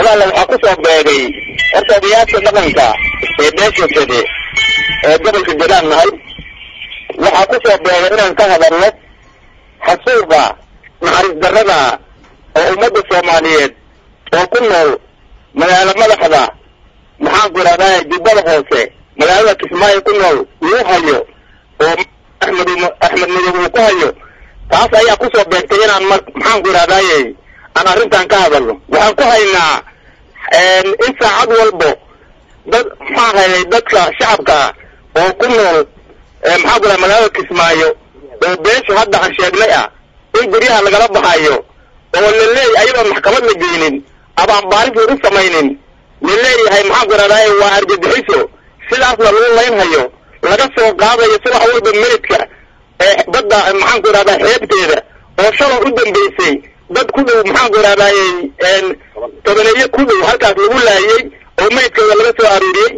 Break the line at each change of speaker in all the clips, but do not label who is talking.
walaala waxaa kusoo beegay horta odayaasha dhaqanka ee beesha sede ee gobolka jalaan nahay waxaa kusoo beegay inaan ka hadalno xasuuqa naxariis darrada oo ummadda soomaaliyeed oo ku nool magaalo madaxda maxaan ku idhahdaa jubbada hoose magaalada kismaayo ku nool lagu hayo oo axmed axmed madow uu ku hayo taas ayaa kusoo beegtay inaan mar maxaan ku idhahdaaye aan arrintan ka hadalno waxaan ku haynaa in saacad walbo dad maxaa hayay dadka shacabka oo ku nool maxaan ku idhaha magaalada kismaayo oo beeshu hadda aan sheegnay ah in guryaha lagala baxayo oo la leeyahy ayadoon maxkamad la geynin ama aan baaris lagu samaynin la leeyahay maxaan ku idhahdaay waa argagixiso sidaasna lagu laynhayo laga soo qaadayo subax walba meydka ee badda maxaan ku idhahdaa xeebteeda oo shalay u dambeysay dad ku dhow maxaan ku idhahdaay tobaneeyo ku dhow halkaas lagu laayey oo meydkooda laga soo aruuriyey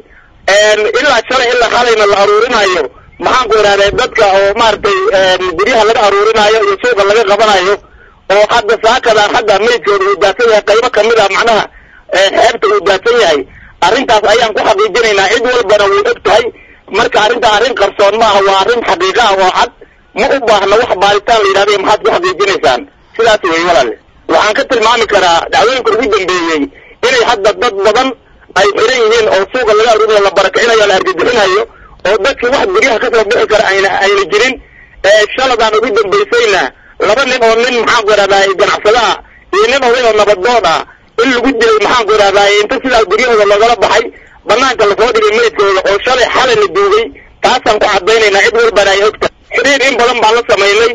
ilaa shalay ilaa halayna la aruurinayo maxaan ku idhahday dadka oo maaragtay guryaha laga aruurinayo iyo suuqa laga qabanayo oo hadda saakadaan hadda meydkooda uu daadsan yahay qaybo kamid a macnaha xeebta uu daadsan yahay arrintaas ayaan ku xaqiijinaynaa cid walbana way og tahay marka arrintaa arrin qarsoon maaha waa arrin xaqiiqa ah oo cad ma u baahna wax baaritaan la yidhahday maxaad ku xaqiijinaysaan sidaas wey walaale waxaan ka tilmaami karaa dacwooyinka ugu dambeeyey inay hadda dad badan ay xiran yihiin oo suuqa laga aruurinayo la barakicinayo la argagixinayo oo dadkii wax guryaha kasoo bixi kara ayna ayna jirin shaladaan ugu dambaysayna laba nin oo nin maxaan ku idhahdaa ganacsadaha iyo nin oday oo nabadood ah in lagu dilay maxaan ku idhahdaa inta sidaas guryahooda loogala baxay banaanka lasoo dhigay meydkooda oo shalay xalay la duugay taasaan ku cadaynaynaa cid walbana ay ogtahay xiriir in badan baan la samaynay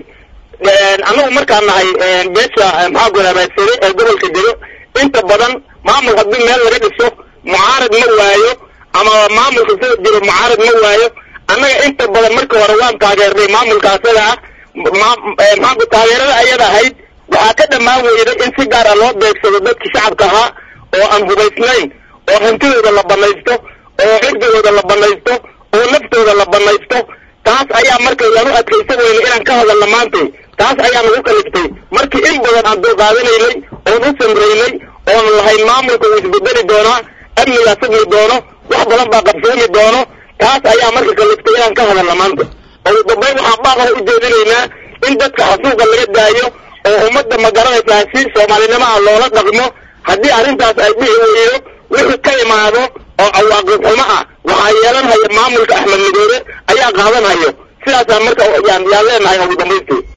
annagu markaan nahay beesha maxaan ku idhahdaa sare ee gobolka dego inta badan maamul haddii meel laga dhiso mucaarad ma waayo ama maamulka sida jiro mucaarad ma waayo annaga inta badan marka hore waan taageernay maamulka asaga ah maxaanku taageerada ayada ahayd waxaa ka dhammaan weyday in si gaara loo beegsado dadkii shacabka ahaa oo aan hubaysnayn oo hantidooda la banaysto oo cirdigooda la banaysto oo naftooda la banaysto taas ayaa marka waan u adkaysan weyna inaan ka hadalna maantay taas ayaa nagu kaliftay markii in badan aan dulqaadanaynay oon u samraynay oon lahayn maamulka uu isbedeli doonaa amnigaa sugmi doono wax badan baa qabsoomi doono taas ayaa marka kaliftay inaan ka hadalna maanta ugu dambayn waxaan baaqaha u jeedinaynaa in dadka xasuuqa laga daayo oo ummadda ma garanaysaa si soomaalinimo ah loola dhaqmo haddii arrintaas ay dhici weydo wixii ka imaado oo cawaaqib xumo ah waxaa yeelanhaya maamulka axmed midoobe ayaa qaadanhayo sidaasaan marka yaan yaan leenahay ugu dambaystii